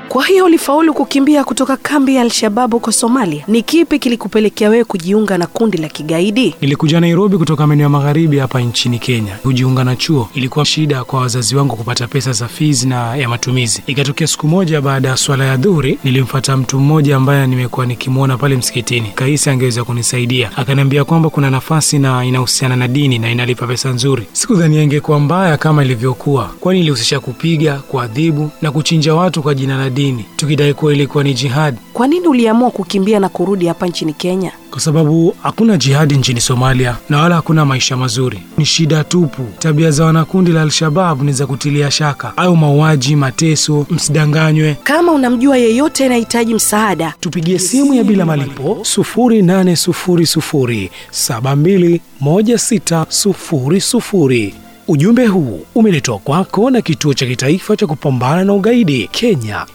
Kwa hiyo ulifaulu kukimbia kutoka kambi ya Al-Shabaab huko Somalia. Ni kipi kilikupelekea wewe kujiunga na kundi la kigaidi? Nilikuja Nairobi kutoka maeneo ya magharibi hapa nchini Kenya kujiunga na chuo. Ilikuwa shida kwa wazazi wangu kupata pesa za fees na ya matumizi. Ikatokea siku moja baada ya swala ya dhuhuri, nilimfuata mtu mmoja ambaye nimekuwa nikimwona pale msikitini, kahisi angeweza kunisaidia. Akaniambia kwamba kuna nafasi na inahusiana na dini na inalipa pesa nzuri. Sikudhania ingekuwa mbaya kama ilivyokuwa, kwani ilihusisha kupiga, kuadhibu na kuchinja watu kwa jina la dini, tukidai kuwa ilikuwa ni jihadi. Kwa nini uliamua kukimbia na kurudi hapa nchini Kenya? kwa sababu hakuna jihadi nchini Somalia na wala hakuna maisha mazuri. Ni shida tupu. Tabia za wanakundi la Al-Shabab ni za kutilia shaka, au mauaji, mateso. Msidanganywe, Kama unamjua yeyote anahitaji msaada, tupigie simu ya bila malipo 0800721600. Ujumbe huu umeletwa kwako na Kituo cha Kitaifa cha Kupambana na Ugaidi Kenya.